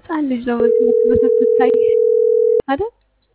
ህፃን ልጅ ነው የምትመስለው ስትታይ አይደል?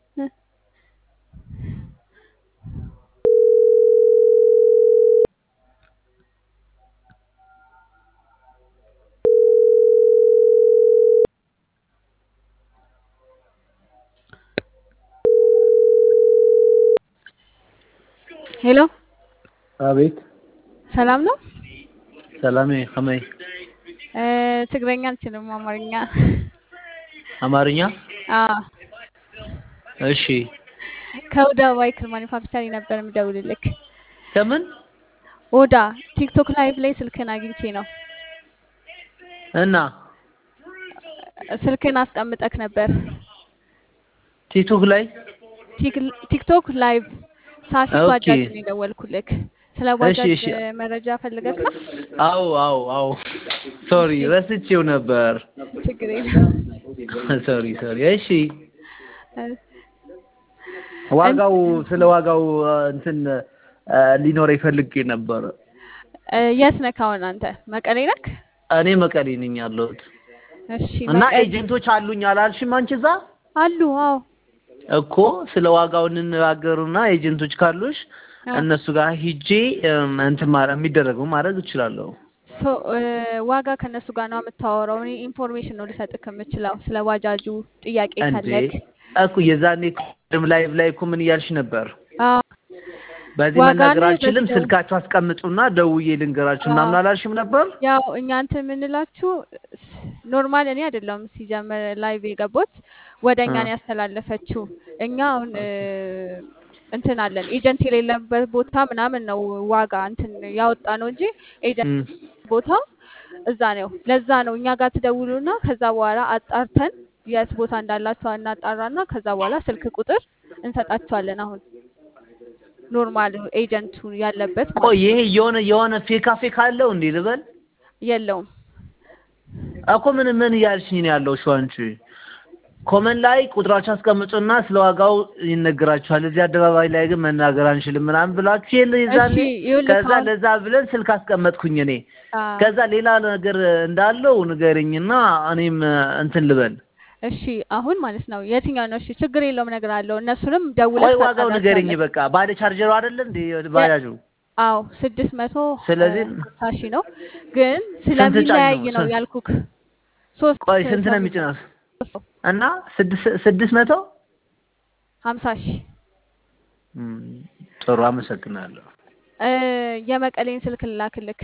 ሄሎ አቤት ሰላም ነው? ሰላም ከመይ እ ትግረኛ አልችልም፣ አማርኛ። አማርኛ አዎ እሺ ከኦዳ ባይክል ማኒፋክቸሪንግ ነበር የምደውልልክ። ከምን ኦዳ ቲክቶክ ላይቭ ላይ ስልክን አግኝቼ ነው። እና ስልክን አስቀምጠክ ነበር ቲክቶክ ላይ ቲክ- ቲክቶክ ላይቭ ሳፊ ኦኬ። ባጃጅ ነው የደወልኩልክ። ስለ እሺ ባጃጅ እሺ መረጃ ፈልገክ ነው? አው አው አው ሶሪ እሺ ረስቼው ነበር ችግር የለም። ሶሪ ሶሪ እሺ እ ዋጋው ስለ ዋጋው አ፣ እንትን አ፣ ሊኖረኝ ፈልጌ ነበር እ የት ነህ አሁን አንተ? መቀሌ ነክ? እኔ መቀሌ ነኝ ያለሁት እሺ እና መቀሌ ኤጀንቶች አሉኝ አላልሽም አንቺ እዛ አሉ። አዎ እኮ ስለ ዋጋው እንነጋገሩና ኤጀንቶች ካሉሽ አዎ። እነሱ ጋር ሂጄ እም፣ እንትን ማድረግ የሚደረገው ማድረግ እችላለሁ ሶ እ ዋጋ ከነሱ ጋር ነው የምታወራው። እኔ ኢንፎርሜሽን ነው ልሰጥክ የምችለው ስለ ባጃጁ ጥያቄ እንዴ ካለክ። እኮ የዛኔ ቅድም ላይቭ ላይ እኮ ምን እያልሽ ነበር? አዎ በዚህ ዋጋ መናገር ላይ አልችልም፣ በዚህ ስልካችሁ አስቀምጡና ደውዬ ልንገራችሁ አዎ ምናምን አላልሽም ነበር? ያው እኛ እንትን የምንላችሁ ኖርማል እኔ አይደለም ሲጀምር ላይቭ የገቡት ወደ እ እኛ ነው ያስተላለፈችው። እኛ አሁን እ እንትን አለን ኤጀንት የሌለበት ቦታ ምናምን ነው ዋጋ እንትን ያወጣ ነው እንጂ ኤጀንት እም፣ ቦታው እዛ ነው። ለዛ ነው እኛ ጋር ትደውሉና ከዛ በኋላ አጣርተን የት ቦታ እንዳላቸው እናጣራና ከዛ በኋላ ስልክ ቁጥር እንሰጣቸዋለን። አሁን ኖርማል ኤጀንቱ ያለበት ቆይ ማለት ይሄ ነው። የሆነ የሆነ ፌካ ፌክ አለው እንዴ ልበል? የለውም እኮ ምን ምን እያልሽኝ ነው ያለው? ሹ አንቺ ኮመን ላይ ቁጥራችሁ አስቀምጡና ስለ ዋጋው ይነገራችኋል። እዚህ አደባባይ ላይ ግን መናገር አንችልም ምናምን ብላችሁ የለ እሺ የዛኔ። ይኸውልህ ከዛ አሁን ለዛ ብለን ስልክ አስቀመጥኩኝ እኔ። አ ከዛ ሌላ ነገር እንዳለው ንገረኝና እኔም እንትን ልበል። እሺ አሁን ማለት ነው የትኛው ነው? እሺ ችግር የለውም እነግርሃለሁ። እነሱንም ቆይ ደውለህ ዋጋው ንገረኝ ታጣራቸዋለህ። በቃ። ባለ ቻርጀሩ አይደለ እንዴ የ- ባጃጁ? አዎ ስድስት መቶ ስለዚህ ሀምሳ ሺህ ነው፣ ግን ስንት ጫኝ ስለሚለያይ ነው? ነው ስንት ያልኩክ። ሶስት ቆይ ስንት ነው ሰው የሚጭነው? ሰው እና ስድስት ስድስት መቶ ሀምሳ ሺህ እም፣ ጥሩ አመሰግናለሁ። እ የመቀሌን ስልክ ልላክልክ